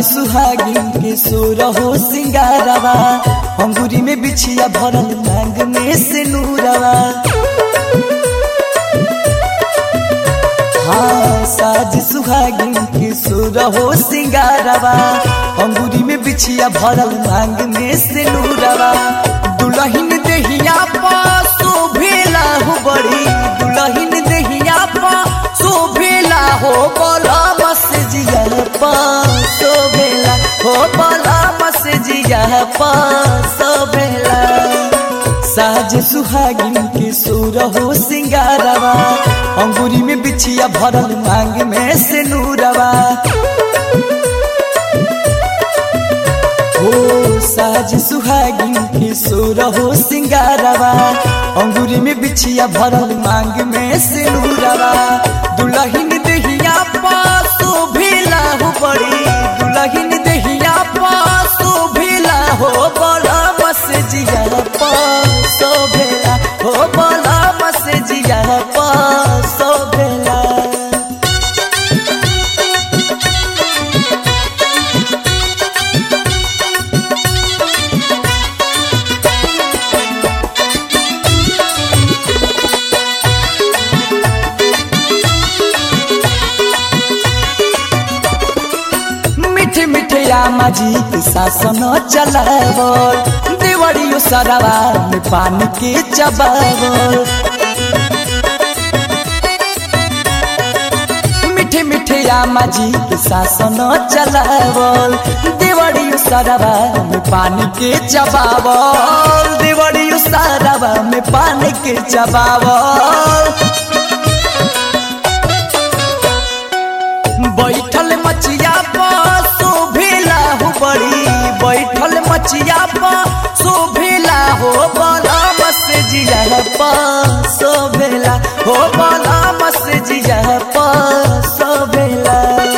सुहागिन के सोर हो सिंगारवा अंगूरी में बिछिया भरल मांग में से नूरवा हाँ साज सुहागिन के सोर हो सिंगारवा अंगूरी में बिछिया भरल मांग में से नूरवा दुल्हन देहिया पा शोभेला हो बड़ी दुल्हन देहिया पा शोभेला हो बोला बस जिया पा शोभेला हो बोला बस जिया पा शोभेला साज सुहागिन के सोर हो सिंगारवा अंगूरी में बिछिया भरल मांग में से नूरवा हो साज सुहागिन के सोर हो सिंगारवा अंगूरी में बिछिया भरल मांग में से नूरवा दुल्हन देहिया पास भेला हो बड़ी दुल्हन देहिया पास भेला हो बड़ा बस जिया पास भेला हो बड़ा बस जिया पास भेला मिठे मिठे आमा जी के शासन चलावल देवरियो सरवा में पानी के चबावल मिठे मिठे आमा जी के शासन चलावल देवरियो सरवा में पानी के चबावल देवरियो सरवा में पानी के चबावल बैठल मचिया पर शोभेला हो बड़ी बैठल मचिया पर शोभेला हो बला बस जिया पर शोभेला हो बला बस जिया पर शोभेला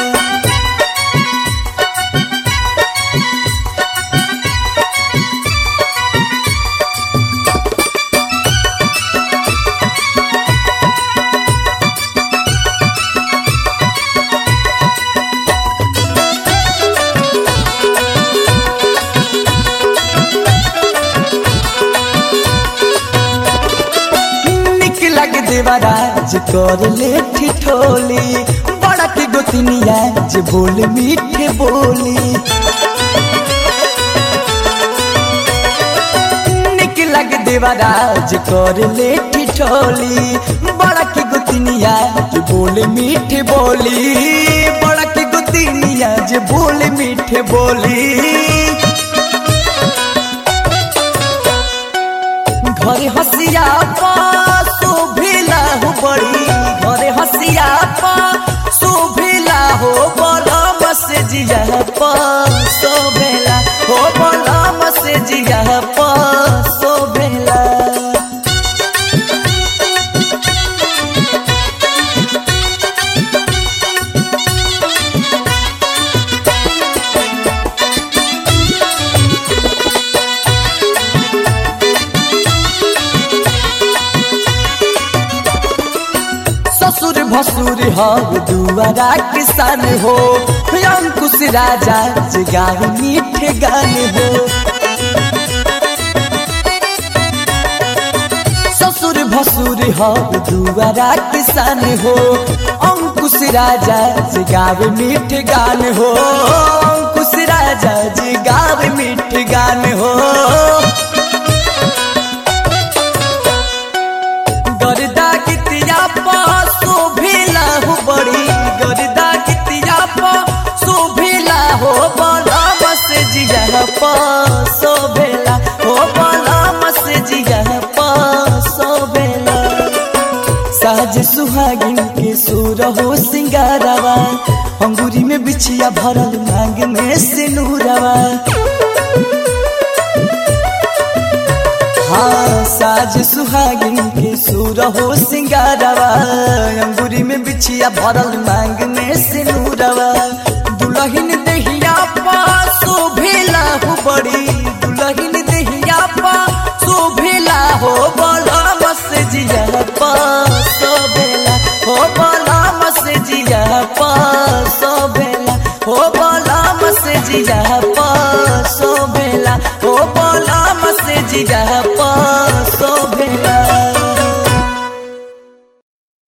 निक लग देवराज कर ले ठिठोली बड़ा की गोतनिया जे बोल मीठे बोली निक लग देवराज कर ले ठिठोली बड़ा की गोतनिया जे बोल मीठे बोली बड़ा की गोतनिया जे बोल मीठे बोली घरे हसिया पा शोभेला हो बड़ी घरे हसिया पा शोभेला हो बला बस जिया पा शोभेला हो बला बस जिया पा शोभेला ससुर भसुर हो दुआरा किसान हो अंकुश राजा जगाव मीठे गान हो ससुर भसुर हो दुआरा किसान हो अंकुश राजा जगाव मीठे गान हो अंकुश राजा जगाव मीठे गान हो गर्दा कितिया पा शोभेला हो बड़ी गर्दा कितिया पा शोभेला हो बड़ा बस जिया पा शोभेला हो बड़ा बस जिया पा शोभेला साज सुहागिन के सुर हो सिंगारवा अंगूरी में बिछिया भरल मांग में सिनूरवा हाँ साज सुहागिन के सुर हो सिंगारवा अंगूरी में बिछिया भरल मांग में सिनूरवा दुल्हन देहिया पा शोभेला हो बड़ी दुल्हन देहिया पा शोभेला हो बड़ा बस जिया पा शोभेला हो बड़ा बस जिया पा शोभेला हो बड़ा बस जिया पसोबेला ओ बलम से जिया